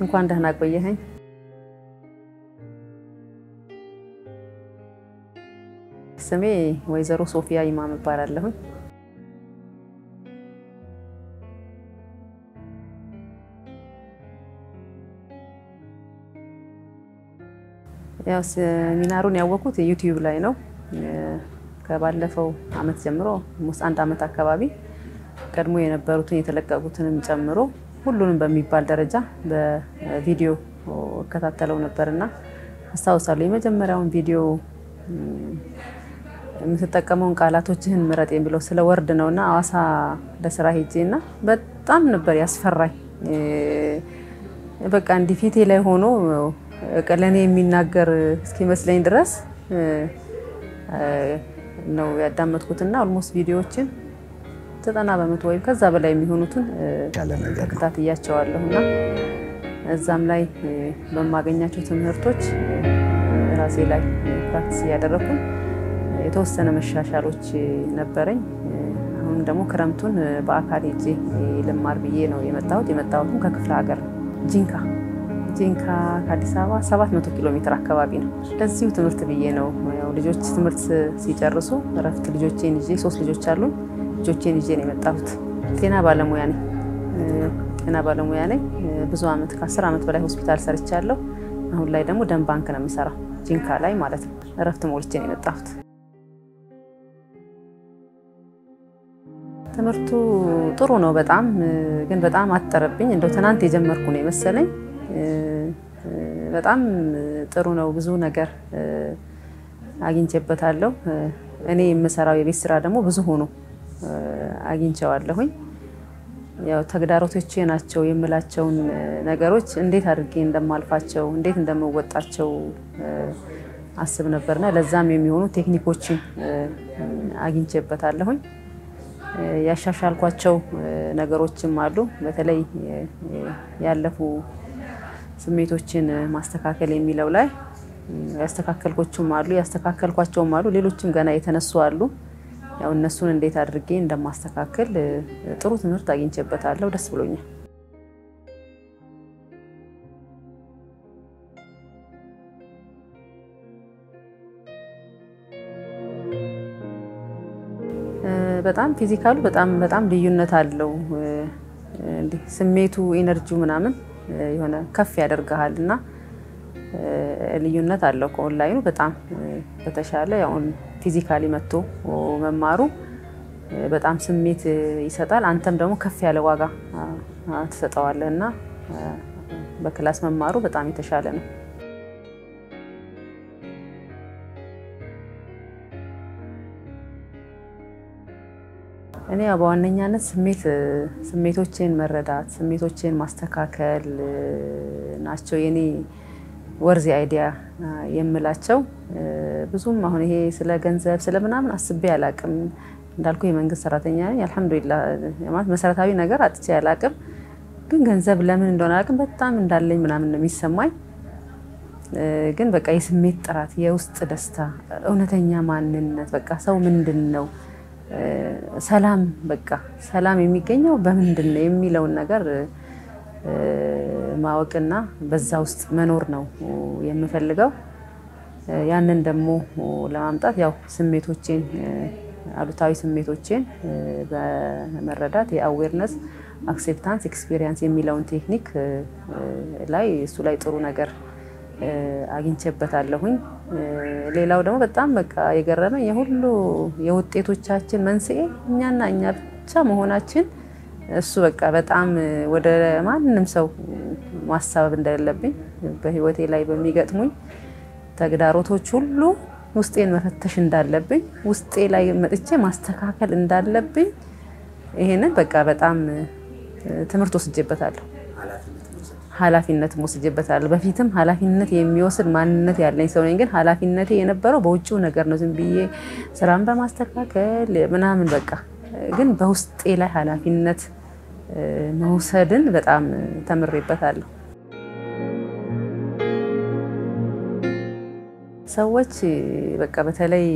እንኳን ደህና ቆየኸኝ። ስሜ ወይዘሮ ሶፊያ ኢማም እባላለሁኝ። ያው ሴሚናሩን ያወቁት ዩቲዩብ ላይ ነው። ከባለፈው አመት ጀምሮ ስ አንድ አመት አካባቢ ቀድሞ የነበሩትን የተለቀቁትንም ጨምሮ ሁሉንም በሚባል ደረጃ በቪዲዮ እከታተለው ነበርና አስታውሳለሁ የመጀመሪያውን ቪዲዮ የምትጠቀመውን ቃላቶችህን ምረጥ የሚለው ስለ ወርድ ነው እና አዋሳ ለስራ ሄጄ እና በጣም ነበር ያስፈራኝ። በቃ እንዲህ ፊቴ ላይ ሆኖ ለእኔ የሚናገር እስኪመስለኝ ድረስ ነው ያዳመጥኩትና ኦልሞስት ቪዲዮዎችን ዘጠና በመቶ ወይም ከዛ በላይ የሚሆኑትን ተከታትያቸዋለሁ እና እዛም ላይ በማገኛቸው ትምህርቶች ራሴ ላይ ፕራክቲስ እያደረኩኝ የተወሰነ መሻሻሎች ነበረኝ። አሁን ደግሞ ክረምቱን በአካል ሄጄ ልማር ብዬ ነው የመጣሁት። የመጣሁትም ከክፍለ ሀገር ጂንካ ጂንካ ከአዲስ አበባ 700 ኪሎ ሜትር አካባቢ ነው። ለዚሁ ትምህርት ብዬ ነው ያው ልጆች ትምህርት ሲጨርሱ እረፍት ልጆቼን ይዤ ሶስት ልጆች አሉ። ልጆቼን ይዤ ነው የመጣሁት። ጤና ባለሙያ ነኝ። ጤና ባለሙያ ነኝ። ብዙ አመት ከ10 ዓመት በላይ ሆስፒታል ሰርቻለሁ። አሁን ላይ ደግሞ ደም ባንክ ነው የምሰራው ጂንካ ላይ ማለት ነው። እረፍት ሞልቼ ነው የመጣሁት። ትምህርቱ ጥሩ ነው በጣም ግን በጣም አጠረብኝ። እንደው ትናንት የጀመርኩ ነው የመሰለኝ። በጣም ጥሩ ነው። ብዙ ነገር አግኝቼበታለሁ። እኔ የምሰራው የቤት ስራ ደግሞ ብዙ ሆኖ አግኝቼዋለሁኝ። ያው ተግዳሮቶቼ ናቸው የምላቸውን ነገሮች እንዴት አድርጌ እንደማልፋቸው እንዴት እንደምወጣቸው አስብ ነበርና ለዛም የሚሆኑ ቴክኒኮችን አግኝቼበታለሁኝ። ያሻሻልኳቸው ነገሮችም አሉ። በተለይ ያለፉ ስሜቶችን ማስተካከል የሚለው ላይ ያስተካከልኮቹም አሉ ያስተካከልኳቸውም አሉ። ሌሎችም ገና የተነሱ አሉ። ያው እነሱን እንዴት አድርጌ እንደማስተካከል ጥሩ ትምህርት አግኝቼበታለሁ። ደስ ብሎኛል። በጣም ፊዚካሉ በጣም በጣም ልዩነት አለው። እንዲህ ስሜቱ ኢነርጂው ምናምን የሆነ ከፍ ያደርግሃል እና ልዩነት አለው ከኦንላይኑ በጣም በተሻለ ያውን ፊዚካሊ መጥቶ መማሩ በጣም ስሜት ይሰጣል። አንተም ደግሞ ከፍ ያለ ዋጋ ትሰጠዋለህ እና በክላስ መማሩ በጣም የተሻለ ነው። እኔ በዋነኛነት ስሜት ስሜቶቼን መረዳት ስሜቶቼን ማስተካከል ናቸው የኔ ወርዚ አይዲያ የምላቸው። ብዙም አሁን ይሄ ስለ ገንዘብ ስለ ምናምን አስቤ አላቅም። እንዳልኩ የመንግስት ሰራተኛ ነኝ። አልሐምዱሊላ ማለት መሰረታዊ ነገር አጥቼ አላቅም። ግን ገንዘብ ለምን እንደሆነ አላቅም በጣም እንዳለኝ ምናምን ነው የሚሰማኝ። ግን በቃ የስሜት ጥራት፣ የውስጥ ደስታ፣ እውነተኛ ማንነት በቃ ሰው ምንድን ነው ሰላም በቃ ሰላም የሚገኘው በምንድን ነው የሚለውን ነገር ማወቅና በዛ ውስጥ መኖር ነው የምፈልገው። ያንን ደግሞ ለማምጣት ያው ስሜቶቼን አሉታዊ ስሜቶቼን በመረዳት የአዌርነስ አክሴፕታንስ ኤክስፔሪንስ የሚለውን ቴክኒክ ላይ እሱ ላይ ጥሩ ነገር አግኝቼበታለሁኝ። ሌላው ደግሞ በጣም በቃ የገረመኝ የሁሉ የውጤቶቻችን መንስኤ እኛና እኛ ብቻ መሆናችን እሱ በቃ በጣም ወደ ማንም ሰው ማሳበብ እንደሌለብኝ በህይወቴ ላይ በሚገጥሙኝ ተግዳሮቶች ሁሉ ውስጤን መፈተሽ እንዳለብኝ ውስጤ ላይ መጥቼ ማስተካከል እንዳለብኝ ይሄንን በቃ በጣም ትምህርት ወስጄበታለሁ። ኃላፊነት ወስጄበታለሁ። በፊትም ኃላፊነት የሚወስድ ማንነት ያለኝ ሰው ነኝ። ግን ኃላፊነቴ የነበረው በውጭው ነገር ነው። ዝም ብዬ ስራን በማስተካከል ምናምን በቃ ግን በውስጤ ላይ ኃላፊነት መውሰድን በጣም ተምሬበታለሁ። ሰዎች በቃ በተለይ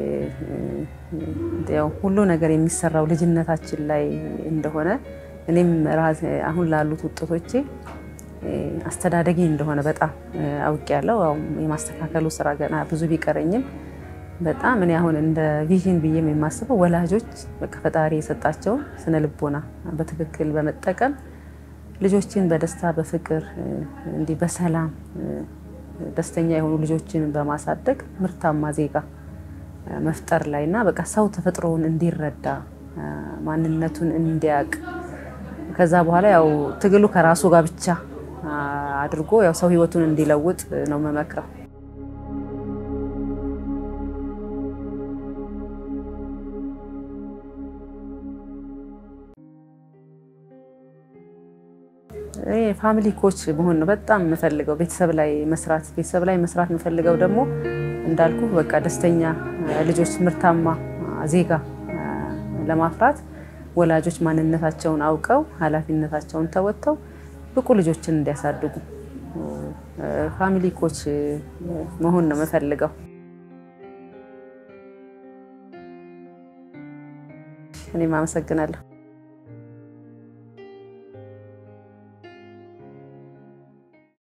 ያው ሁሉ ነገር የሚሰራው ልጅነታችን ላይ እንደሆነ እኔም ራሴ አሁን ላሉት ውጤቶቼ አስተዳደጌ እንደሆነ በጣም አውቄያለሁ። የማስተካከሉ ስራ ገና ብዙ ቢቀረኝም በጣም እኔ አሁን እንደ ቪዥን ብዬ የማስበው ወላጆች በቃ ፈጣሪ የሰጣቸውን ስነ ልቦና በትክክል በመጠቀም ልጆችን በደስታ በፍቅር እንዲህ በሰላም ደስተኛ የሆኑ ልጆችን በማሳደግ ምርታማ ዜጋ መፍጠር ላይ እና በቃ ሰው ተፈጥሮውን እንዲረዳ ማንነቱን እንዲያውቅ ከዛ በኋላ ያው ትግሉ ከራሱ ጋር ብቻ አድርጎ ያው ሰው ህይወቱን እንዲለውጥ ነው መመክረው። ፋሚሊ ኮች መሆን ነው በጣም የምፈልገው። ቤተሰብ ላይ መስራት ቤተሰብ ላይ መስራት የምፈልገው ደግሞ እንዳልኩ በቃ ደስተኛ ልጆች ምርታማ ዜጋ ለማፍራት ወላጆች ማንነታቸውን አውቀው ኃላፊነታቸውን ተወጥተው ብቁ ልጆችን እንዲያሳድጉ ፋሚሊ ኮች መሆን ነው የምፈልገው። እኔም አመሰግናለሁ።